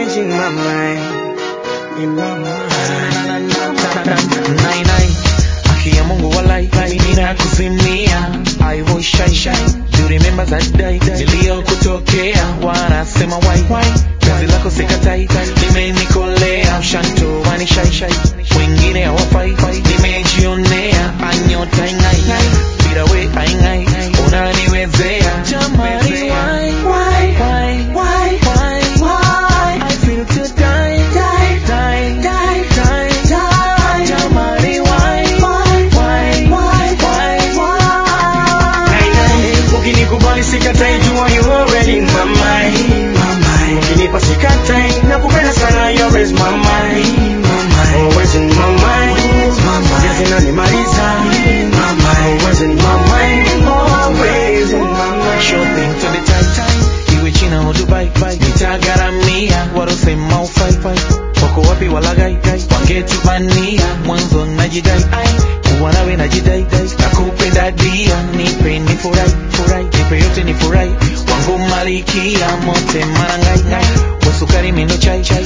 always in my mind, in my mind. Nine, nine. Haki ya Mungu walai ninakuzimia I will shine shine Do you remember that day niliyokutokea wanasema why penzi lako sikatai limenikolea mshanto wani shai shai wengine hawafai nimejionea anyota ingai bila we aingai unaniwezea jamani why why why why why why I feel to die die die die die die jamani why why why why why why Ukinikubali sikatai, jua you already in my mind. Ukinipa sikatai, nakupenda sana, you always my mind. Always in my mind. Yes, inanimaliza. Always in my mind. Always in my mind. shopping to the tight time iwe china au dubai nitagharamia warosema ufai wako wapi walagai wangetubania mwanzo najidai kuwa nawe najidai nakupenda dia nipe ni furai furai nipe yote ni furai wangu malikia mote marangai wasukari mindo chai